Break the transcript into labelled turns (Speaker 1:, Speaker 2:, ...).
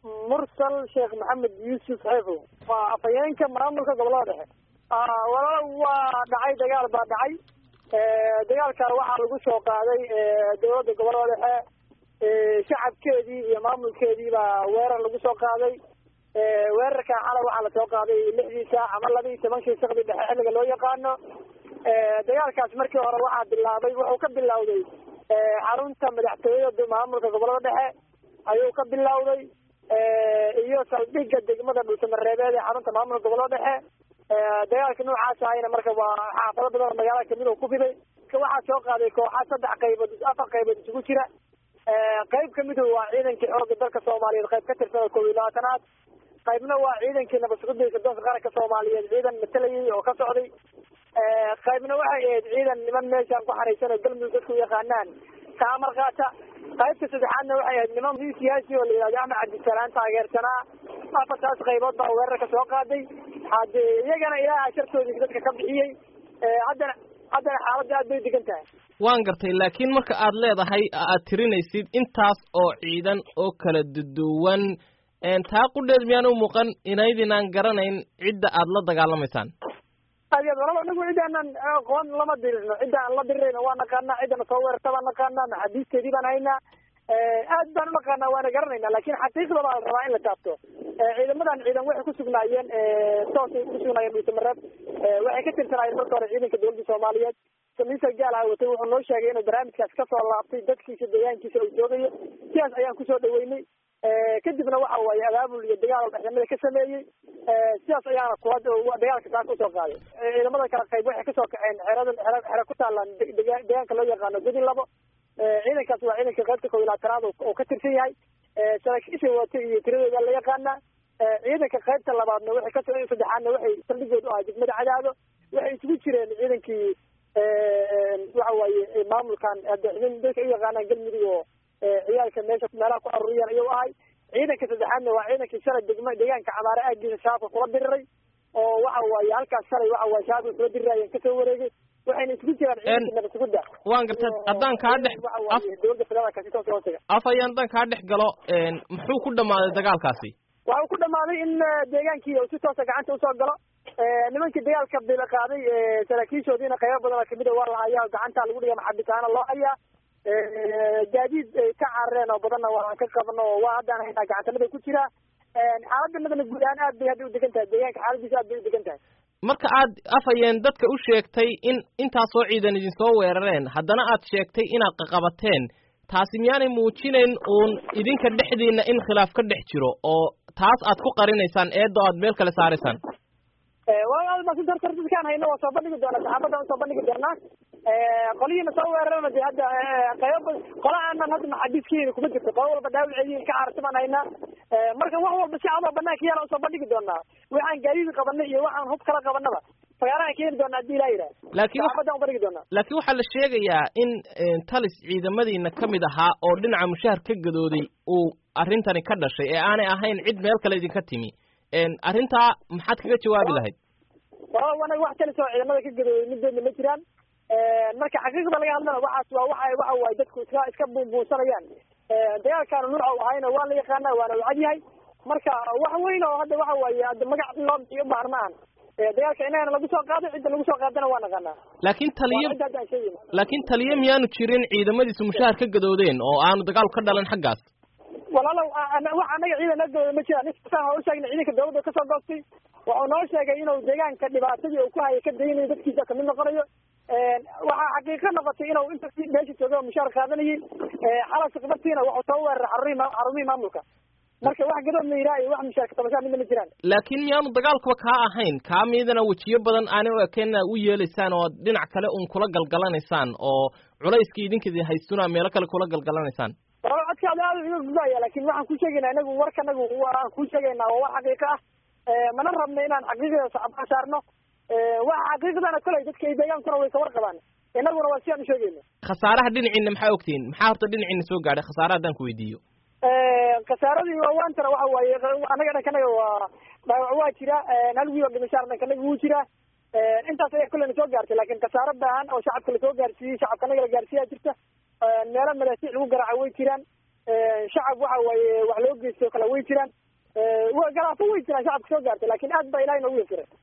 Speaker 1: mursal sheekh maxamed yuusuf xeefow waa afhayeenka maamulka gobolada dhexe walaal waa dhacay dagaal baa dhacay dagaalkan waxaa lagu soo qaaday dowladda gobolada dhexe shacabkeedii iyo maamulkeedii baa weerar lagu soo qaaday weerarkan xalay waxaa lasoo qaaday lixdii saac ama laba iyo tobankii sakdi dhexe xilliga loo yaqaano dagaalkaas markii hore waxaa bilaabay wuxuu ka bilowday xarunta madaxtooyada maamulka gobolada dhexe ayuu ka bilowday iyo saldhigga degmada dhulsamareebeed ee xarunta maamulka gobolada dhexe dagaalka noocaas ahayna marka waa xaafado badan oo magaalada kamid oo ku fiday waxaa soo qaaday kooxa saddex qaybood afar qaybood isugu jira qayb kamidu waa ciidankii xooga dalka soomaaliyeed qayb ka tirsan oo kow iyo labaatanaad qaybna waa ciidankii nabadsugudiisa dalka qaranka soomaaliyeed ciidan matalayay oo ka socday qaybna waxay ahayd ciidan niman meeshaan ku xaraysan oo galmudug dadku yaqaanaan kaamar qaata qaybta saddexaadna waxay ahayd niman siyaasi oo la yihahdo axmed cabdisalaan taageersanaa afartaas qaybood baa weerarka soo qaaday hade iyagana ilaaha shartoodii dadka ka bixiyey haddana haddana xaaladda aad bay degan tahay
Speaker 2: waan gartay laakiin marka aad leedahay aad tirinaysid intaas oo ciidan oo kala duduwan taa qudheed miyaan u muuqan inaydinaan garanayn cidda aad la dagaalamaysaan
Speaker 1: aad walaba anagu ciddaanan aqoon lama dirirno cidda aan la dirirayno waa naqaanaa ciddana soo weerarta baan naqaanaa maxaabiisteedii baan haynaa aad baan unaqaanaa waana garanayna lakin xaqiiqda baa la rabaa in la taabto ciidamadan ciidan waxay kusugnaayeen toosay kusugnaayeen dhuusamareeb waxay ka tirsanaayeen marka hore ciidanka dowladda soomaaliyeed samiisa gaal ah watay wuxuu noo sheegay inuu barnaamijkaas kasoo laabtay dadkiisa deegaankiisa uu joogayo sidaas ayaan kusoo dhaweynay kadibna waxa waaye abaabul iyo dagaal dhexnimada ka sameeyey sidaas ayaana kula dagaalka saas usoo qaaday ciidamada kala qayb waxay kasoo kaceen xerada xere xere ku taalaan deegaanka loo yaqaano gudi labo ciidankaas waa ciidanka qaybta kow iyo labaatanaad oo ka tirsan yahay saraakiisha watay iyo tiradooda la yaqaana ciidanka qaybta labaadna waxay kasoo saddexaadna waxay saldhigood u ahay degmada cadaado waxay isugu jireen ciidankii waxa waaye maamulkan dadka u yaqaanaan galmudug oo ciyaalka meesha meelaha ku aruuriyaan ayuu ahay ciidanka saddexaadna waa ciidankii shalay degma deegaanka camaare aagiisa shabaabka kula diriray oo waxa waaye halkaas shalay waxa waaye shabaabka kula dirirayeen kasoo wareegay waxayna isugu jiraan ciidankii nabadsuguda
Speaker 2: waan gartay haddaan kaa dhex
Speaker 1: dowladda federaalka si toos hoostaga
Speaker 2: af ayaan haddaan kaa dhex galo muxuu ku dhamaaday dagaalkaasi
Speaker 1: waxa uu ku dhamaaday in deegaankii uu si toosa gacanta usoo galo nimankii dagaalka bil qaaday saraakiishoodiina qaybo badan oo kamid a waa la hayaa gacanta lagu dhiga maxabitaana loo hayaa gaadiid ay ka carareen oo badanna waan ka qabno oo waa haddaan haynaa gacantanada ku jira xaaladdanadana guud ahaan aad bay hadda u degan tahay deegaanka xaaladiisa aad bay u degan tahay
Speaker 2: marka aad afhayeen dadka u sheegtay in intaasoo ciidan idinsoo weerareen haddana aad sheegtay inaad qaqabateen taasi miyaanay muujinayn uun idinka dhexdiina in khilaaf ka dhex jiro oo taas aad ku qarinaysaan eeddo aad meel kale saaraysaan
Speaker 1: dadkaan hayno waa soo bandhigi doonaa saxaafaddan usoo bandhigi doonaa qolihiina soo weerarana de hadda qaybo qola aanan hadda maxaabiiskiina kuma jirto qola walba dhaawaceedii ka cararta baan haynaa marka wax walba si cadoo banaanka yaala usoo bandhigi doonaa waxaan gaadiid qabanay iyo waxaan hub kala qabanaba fagaarahan keeni doonaa hadii ilaa yidhaha
Speaker 2: laakiin
Speaker 1: saxaafaddan ubandhigi doonaa
Speaker 2: laakiin waxaa la sheegayaa in talis ciidamadiina ka mid ahaa oo dhinaca mushahar ka gadooday uu arrintani ka dhashay ee aanay ahayn cid meel kale idinka timi arrintaa maxaad kaga jawaabi lahayd
Speaker 1: wala anaga wax kalis oo ciidamada ka gadooday midoodna ma jiraan marka xaqiiqda laga hadlana waxaas waa waxa waxa waaye dadku iska iska buunbuunsanayaan dagaalkaana nuuca u ahayna waa la yaqaana waana u cadyahay marka wax weyn oo hadda waxa waaye hadda magac loo bixiyo ubaahan ma ahan dagaalka inagana lagu soo qaaday cidda lagu soo qaadana waa naqaanaa
Speaker 2: laakiin taliyo
Speaker 1: cidda hadda aan sheegayna
Speaker 2: laakiin taliyo miyaanu jirin ciidamadiisu mushahar ka gadoodeen oo aanu dagaal ka dhalan xaggaas
Speaker 1: walaalow wax anaga ciidan la gadooda ma jiraan nisaan waa u sheegnay ciidanka dawladda kasoo goostay wuxuu noo sheegay inuu deegaanka dhibaatadii uu ku hayay ka daynayo dadkiisa kamid noqonayo waxaa xaqiiqo noqotay inuu inta meesha jooga oo mushaar qaadanayay xalas khibartiina wuxuu soo weeraray xarumihii xarumihii maamulka marka wax gadood la yidhaha iyo wax mushaarka tabashaa midna ma jiraan
Speaker 2: laakiin miyaanu dagaalkuba kaa ahayn kaa miidana wejiyo badan aanay u ekeen u yeelaysaan oo dhinac kale un kula galgalanaysaan oo culayskii idinkadi haystuna meelo kale kula galgalanaysaan
Speaker 1: walaal codkaada aada iga gudbaya laakin waxaan ku sheegaynaa inagu warkanagu waan ku sheegaynaa waa war xaqiiqo ah mana rabno inaan xaqiiqada sacabka saarno waxa xaqiiqdana koley dadka ay deegaankuna way ka warqabaan inaguna waa si aan u sheegayno
Speaker 2: khasaaraha dhinaciina maxaa ogtihiin maxaa horta dhinaciina soo gaadhay khasaaraha haddaan ku weydiiyo
Speaker 1: khasaaradii waantana waxa waaye anaga dhankanaga waa dhaawac waa jira hal wiil oo dhimashaar dhankanaga wuu jira intaas ayaa kullena soo gaartay laakin khasaaro baahan oo shacabka lasoo gaarsiiyey shacabka anaga la gaarsiiyaa jirta meelo madaasiic lagu garaaca way jiraan shacab waxa waaye wax loo geysto kale way jiraan galaafo way jiraan shacabka soo gaartay laakiin aad baa ilahay noogu yasiray